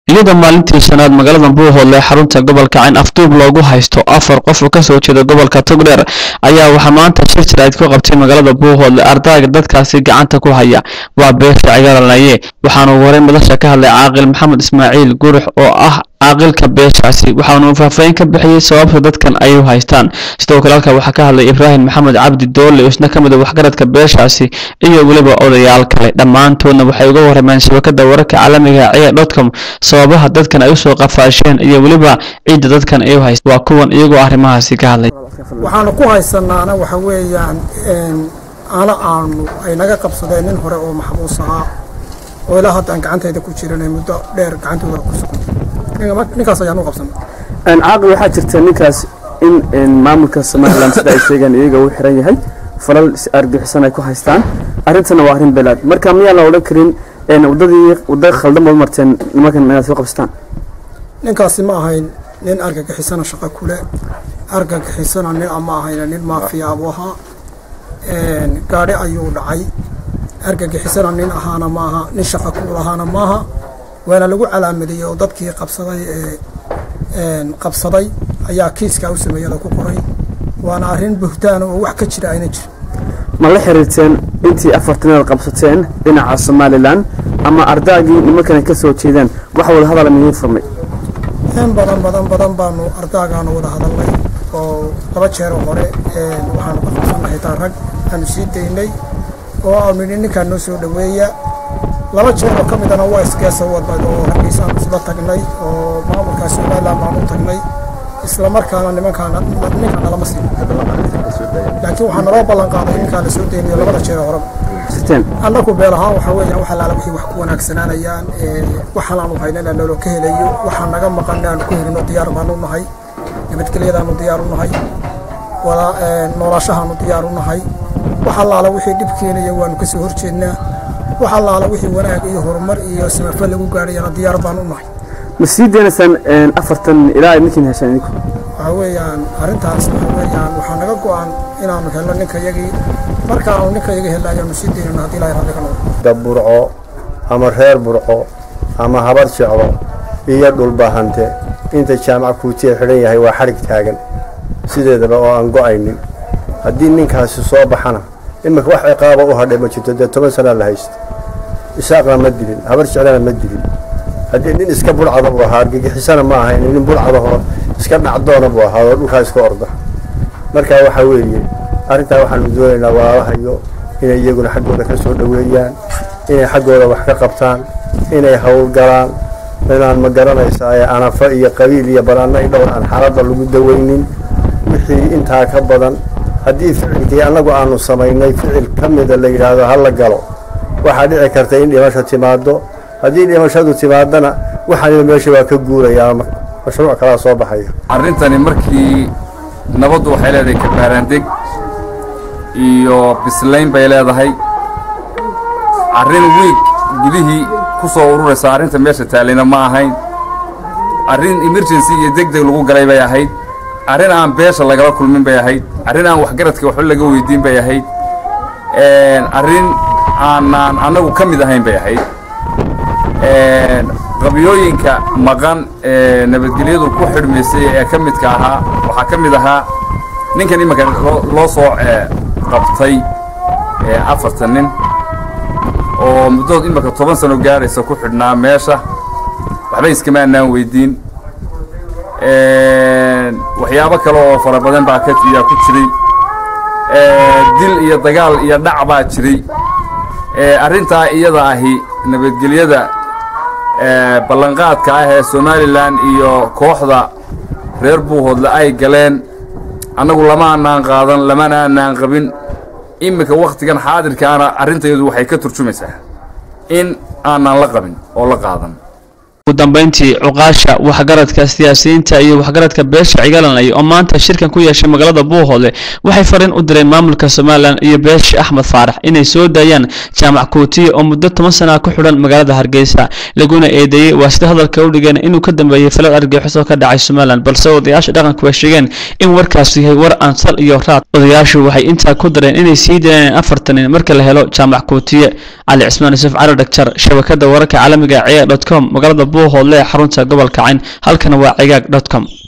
iyadoo maalintii shanaad magaalada buuhoodle ee xarunta gobolka cayn afduub loogu haysto afar qof oo kasoo jeeda gobolka togdheer ayaa waxaa maanta shir jiraad ku qabtay magaalada buuhoodle ardayga dadkaasi gacanta ku haya waa beesha cigaranaye waxaana ugu horey madasha ka hadlay caaqil maxamed ismaaciil gurux oo ah caaqilka beeshaasi waxaanu faahfaahin ka bixiyey sababta dadkan ay u haystaan sidoo kale halka waxaa ka hadlay ibraahim maxamed cabdi doole oo isna ka mid a waxgaradka beeshaasi iyo weliba odayaal kale dhammaantoodna waxay uga warrameen shabakada wararka caalamiga ee dotcom sababaha dadkan ay usoo qafaasheen iyo weliba ciidda dadkan ay u haystaan waa kuwan iyagoo arrimahaasi ka hadlay waxaanu ku haysanaana waxa weeyaan ana aanu ay naga qabsadeen nin hore oo maxbuus ahaa oo ilaa hadda aan gacantayda ku jiranay muddo dheer gacantooda ku sugan ninkaas ayaanu qabsanay caaqil waxaa jirta ninkaas in maamulka somalilan sida ay sheegeen iyaga uu xiran yahay falal argixisan ay ku haystaan arrintana waa arrin belaad marka miyaan la odhan karin wadadii wadda khaldan baad marteen nimankan inaad soo qabsataan ninkaasi ma ahayn nin argagixisana shaqo kule argagixisana nin ama ahayna nin maafiya abuu ahaa gaadhi ayuu dhacay argagixisana nin ahaana maaha nin shaqa ku lahaana maaha waana lagu calaamadiyey oo dadkii qabsaday ee qabsaday ayaa kiiskaa u sameeyada ku qoray waana arrin buhtaana oo wax ka jira ayna jirin ma la xiriirteen intii afartanaad qabsateen dhinaca somalilan ama ardaagii nimankan ka soo jeedeen wax wada hadala midiin furmay in badan badan badan baanu ardaagaanu wada hadalnay oo laba jeero hore waxaanu ka qabsanay xitaa rag aanu sii daynay oo aanu nidhi ninkaan noo soo dhoweeya laba jeer oo ka midana waa isgeesa wadnay oo raggiisaanu isla tagnay oo maamulkaa somalilan baanu tagnay isla markaana nimankaana ninkaan nalama siin laakiin waxaa naloo ballan qaaday ninkaan la soo deynayo labada jeer horeba annagu beel ahaan waxaa weeyaan wax allaala wixii wax ku wanaagsanaanayaan waxaan aanu haynana naloo ka helayo waxaa naga maqan aanu ku helino diyaar baanu nahay nabadgelyadaanu diyaar u nahay wada noolaashahaanu diyaar u nahay wax allaala wixii dhib keenaya waanu kasoo horjeednaa wax allaala wixii wanaag iyo horumar iyo samafal lagu gaadhayana diyaar baan u nahay ma sii daynaysaan afartan ilaa ay ninkiin heshaan idinku waxaa weeyaan arrintaas waxaa weeyaan waxaa naga go-an inaanu helno ninka yagii marka aanu ninka yaga helna ayaanu sii daynana haddii ilahay raalli ka noqdo da burco ama reer burco ama habar jeclo iyo dhulbahante inta jaamac kuutiya xidhan yahay waa xadhig taagan sideedaba oo aan go-aynin haddii ninkaasi soo baxana iminka wax ciqaaba u hadhay ma jirto dee toban sanaa la haysta isaaqna ma dilin habar jeclana ma dilin haddii nin iska burcada buu ahaa argagixisana ma ahayn nin burcadahoo iska dhacdoona buu ahaa oo dhulkaa iska orda marka waxaa weeye arrintaa waxaanu doonaynaa walaalahayo inay iyaguna xaggooda ka soo dhoweeyaan inay xaggooda wax ka qabtaan inay howlgalaan inaan ma garanaysaa ee anafa iyo qabiil iyo banaano i dhowr aan xaaladda lagu dawaynin wixii intaa ka badan haddii ficilkii annagu aanu samaynay ficil ka mida la yidhaahdo ha la galo waxaa dhici karta in dhimasho timaado haddii dhimashadu timaadana waxaaniba meesha waa ka guurayaa mashruuc kalaa soo baxaya arrintani markii nabaddu waxay leedahay kabaaraandeg iyo bislayn bay leedahay arrin wiig gudihii ku soo ururaysa arrinta meesha taallayna ma ahayn arrin emergency iyo deg deg lagu galay bay ahayd arrin aan beesha lagala kulmin bay ahayd arrin aan waxgaradka waxba laga weydiin bay ahayd arrin aanaan annagu ka mid ahayn bay ahayd qabyooyinka maqan ee nabadgelyadu ku xidhmaysay ee ka midka ahaa waxaa ka mid ahaa ninkan iminka loo soo qabtay afartan nin oo muddood iminka toban sano gaadhaysa ku xidhnaa meesha waxba iskama annaan weydiin waxyaabo kale oo fara badan baa kayaa ku jiray dil iyo dagaal iyo dhac baa jiray arrintaa iyada ahi nabadgelyada ballanqaadka ah ee somalilan iyo kooxda reer buuhoodle ay galeen annagu lama annaan qaadan lamana annaan qabin iminka wakhtigan xaadirkaana arrintayadu waxay ka turjumaysaa in aanaan la qabin oo la qaadan ugu dambeyntii cuqaasha waxgaradka siyaasiyiinta iyo waxgaradka beesha cigalanay oo maanta shirkan ku yeeshay magaalada buuhoodle waxay fariin u direen maamulka somalilan iyo beesha axmed faarax inay soo daayaan jaamac kuutiye oo muddo toban sana ku xidhan magaalada hargeysa laguna eedeeyey waa sida hadalka u dhigeen inuu ka dambeeyey falal argixisoo ka dhacay somalilan balse odayaasha dhaqanku way sheegeen in warkaasu yahay war aan sal iyo raad odayaashu waxay intaa ku dareen inay sii daayaan afartanin marka la helo jaamac kuutiye cali cismaan yuusuf cali dhagjar shabakada wararka caalamiga ciya dot com magaalada buuhoodle ee xarunta gobolka cayn halkana waa cigaag dotcom